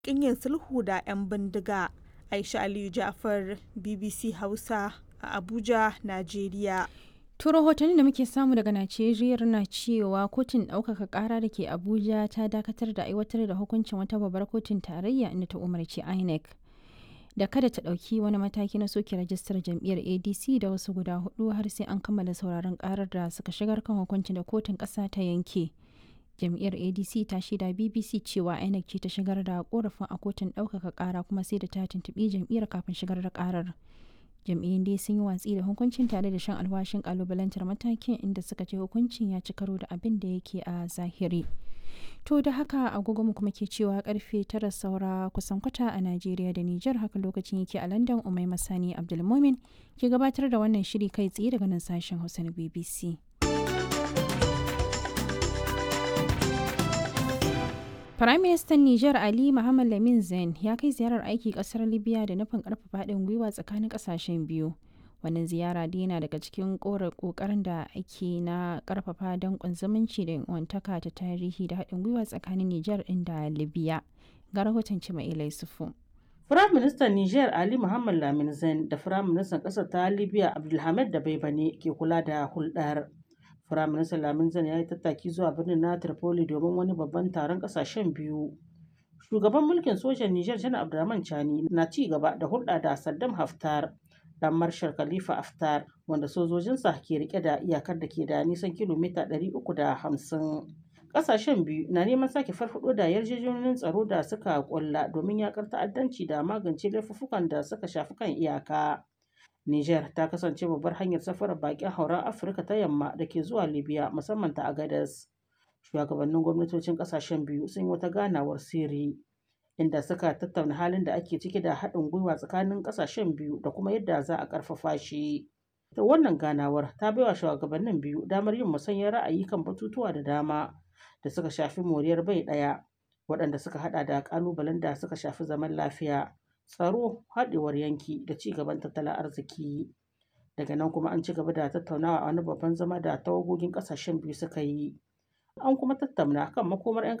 ƙin yin sulhu da 'yan bindiga. Aisha Aliyu Ja'far, BBC Hausa a Abuja, Najeriya. To rahotanni da muke samu daga Najeriya na cewa kotun ɗaukaka ƙara da ke Abuja ta dakatar da aiwatar da hukuncin wata babbar kotun tarayya inda ta umarci INEC da kada ta ɗauki wani mataki na soke rajistar jam'iyyar ADC da wasu guda hudu har sai an kammala sauraron ƙarar da suka shigar kan hukuncin da kotun ƙasa ta yanke. Jam'iyyar ADC ta shaida BBC cewa INEC ce ta shigar da korafin a kotun ɗaukaka ƙara kuma sai da ta tuntuɓi jam'iyyar kafin shigar da ƙarar. jam'iyyun dai sun yi watsi da hukuncin tare da shan alwashin kalubalantar matakin inda suka ce hukuncin ya ci karo da abin da yake a zahiri to da haka agogo mu kuma ke cewa karfe tara saura kusan kwata a najeriya da nijar haka lokacin yake a london umai masani abdulmomin ke gabatar da wannan shiri kai tsaye daga nan sashen hausa na bbc Firaministan Nijar Ali Muhammad Lamin Zain ya kai ziyarar aiki kasar Libya da nufin karfafa haɗin gwiwa tsakanin ƙasashen biyu. Wannan ziyara dai yana daga cikin ƙoƙarin da ake na ƙarfafa danƙon zumunci da wantaka ta tarihi da haɗin gwiwa tsakanin Nijar ɗin da Libya. Ga rahoton Cima'ila Yusufu. Firaministan Nijar Ali Muhammad Lamin Zain da Firaministan ƙasar ta Libya Abdulhamid da Baibane ke kula da hulɗar. Firaministan Lamin Zan ya yi tattaki zuwa birnin na Tripoli domin wani babban taron ƙasashen biyu. Shugaban mulkin sojan Nijar Janar Abdurrahman Chani na ci gaba da hulɗa da Saddam Haftar, ɗan Marshal Khalifa Haftar, wanda sojojinsa ke rike da iyakar da ke da nisan kilomita 350. Ƙasashen biyu na neman sake farfaɗo da yarjejeniyoyin tsaro da suka ƙulla domin yaƙar ta'addanci da magance laifuffukan da suka shafi kan iyaka. Niger ta kasance babbar hanyar safarar bakin hauren Afirka ta yamma da ke zuwa Libya musamman ta Agadez. Shugabannin gwamnatocin kasashen biyu sun yi wata ganawar sirri inda suka tattauna halin da ake ciki da haɗin gwiwa tsakanin kasashen biyu da kuma yadda za a ƙarfafa shi. Ta wannan ganawar ta baiwa shugabannin biyu damar yin musanyar ra'ayi kan batutuwa da dama da suka shafi moriyar bai ɗaya waɗanda suka haɗa da ƙalubalen da suka shafi zaman lafiya. tsaro haɗewar yanki da ci gaban tattalin arziki daga nan kuma an ci gaba da tattaunawa a wani babban zama da tawagogin ƙasashen biyu suka yi an kuma tattauna kan makomar 'yan